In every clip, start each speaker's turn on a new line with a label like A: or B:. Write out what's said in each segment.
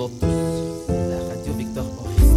A: Bonjour à tous. La radio Victor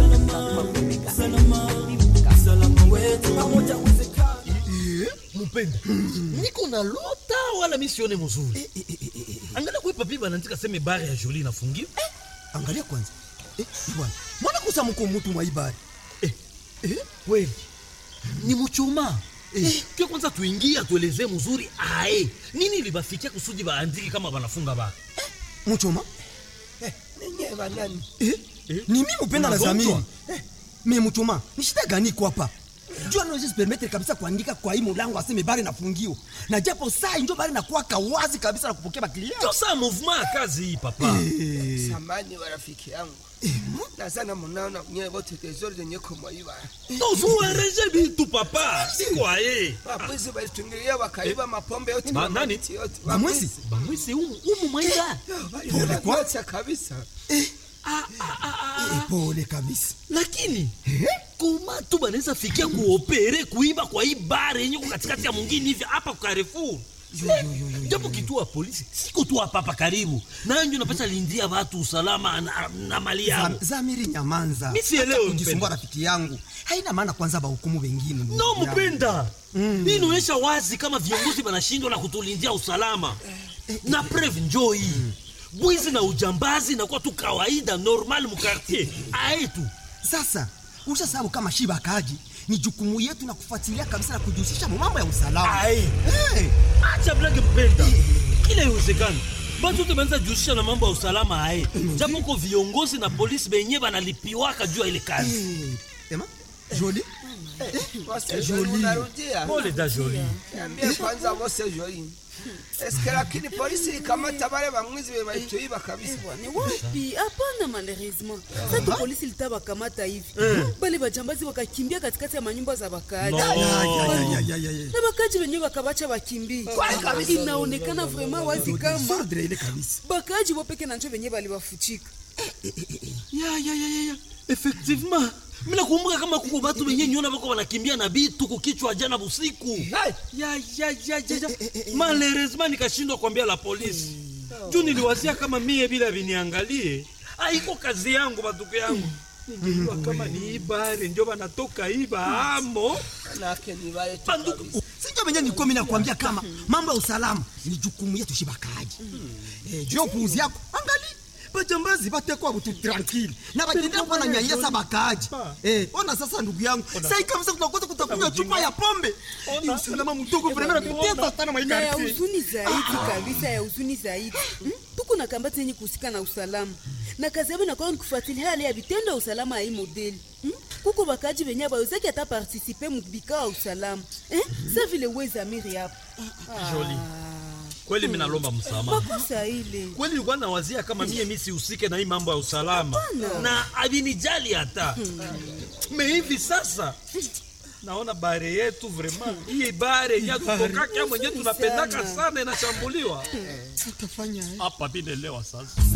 B: mupende niko na lota wala misione mzuri angalia kwe papi banaandika seme bare ya joli inafungiwa
C: angalia kwanza eh, bwana mwana kusa mko mutu mwa ibari
B: eh, eh, kweli ni muchuma eh, ke kwanza tuingie atuelezee mzuri ae nini libafikia kusudi baandiki kama banafunga bara
C: muchoma
D: ninyi banani
C: eh,
B: Eh,
C: ni mimi upenda na
B: unagonjwa?
C: zamiri eh, me muchoma ni shida gani iko hapa jua naweza permettre kabisa kuandika kwa hii mulango aseme bari nafungio na japo saa njo bari nakuwaka wazi kabisa na kupokea baklia
B: ndio saa mouvement ya kazi hii papa
D: samani wa rafiki yangu nazana munaona nyewe wote tezori zenye kumwaiba
B: tozuereje bitu papa sikwaye
D: wabwizi balitungilia wakaiba mapombe yote
B: Ba-
D: na
B: nani?
D: mamiti yote
C: bamwezi
B: bamwisi umu umu mwaida
D: waliokocha kabisa
C: Eh, pole kabisa
B: lakini koma tu banaweza fikia kuopere kuiba kwa hii bare yenye ko katikati ya mwingine hivi hapa kwa Carrefour japo kituo ya polisi siko tu hapa hapa karibu nanjo napasha lindia watu usalama na, na mali yao
C: Zam- zamiri nyamanza
B: Mi sielewi,
C: Acha kujisumbua
B: mpenda.
C: rafiki yangu haina maana kwanza bahukumu wengine ndugu
B: no
C: yangu.
B: mpenda hii inaonyesha wazi kama viongozi wanashindwa na kutulindia usalama na preve njoo hii bwizi na ujambazi nakuwa tu kawaida normal mukartier aetu
C: sasa usha sababu kama shiba akaji ni jukumu yetu na kufuatilia kabisa na kujihusisha mu mambo ya usalama
B: Aye.
C: hey.
B: acha blage mpenda kila iwezekani batu te banza jihusisha na mambo ya usalama aye japo ko viongozi na polisi benye banalipiwaka juu ya ile kazi
C: hey. ema joli
D: wose joli unarudia
B: pole da joli
D: niambie kwanza wose joli eske lakini polisi ikamata bale bamwizi be balituiba kabisa
E: ni wapi hapana malheureusement sasa polisi litawakamata hivi bale bajambazi wakakimbia katikati ya manyumba za wakaaji
B: No.
C: Ya, ya, ya, ya, ya, ya.
E: na wakaaji wenyewe wakabacha wakimbie inaonekana vraiment wazi kama
C: Sordre ile kabisa
E: bakaaji wopeke na njo wenyewe baliwafuchika
B: ya ya ya ya ya effectivement mina kumbuka kama kuko batu benye nyona bako banakimbia na bitu kukichwa jana busiku ya ya ya ya ya malheureusement nikashindwa kuambia la polisi juu niliwazia kama mie bila viniangalie aiko kazi yangu batuko yangu ningejua kama ni ibare njo banatoka iba amo
D: manake ni bale tu
B: banduku
D: kabisa
C: sinjo venye nilikuwa mimi nakwambia kama mambo ya usalama ni jukumu yetu shibakaji eh, juu ya upuuzi yako angali bajambazi batekwa butu tranquille na batendea kuwa na nyanyasa bakaaji eh, ona sasa ndugu yangu sai kabisa tunakosa kutakunywa chupa ya pombe ni usalama mdogo vrema natutesa sana
E: na ya
C: maikarti
E: huzuni zaidi kabisa ya huzuni zaidi Hmm? tuko na kambati yenye kuhusika na usalama na kazi yabo inakuwa ni kufuatilia hali ya vitendo ya usalama ya hii modeli Hmm? kuko bakaji benye bawezaki hata partisipe mubikao ya usalama Eh? sa vile wezamiri hapo
B: Joli. kweli minalomba msamaha
E: makosa ile
B: kweli nilikuwa nawazia kama mie mi sihusike na hii mambo ya usalama na avinijali hata me hivi sasa naona bare yetu vraiment hii bare yenye tutokaka mwenye tunapendaka sana inashambuliwa hapa vinelewa sasa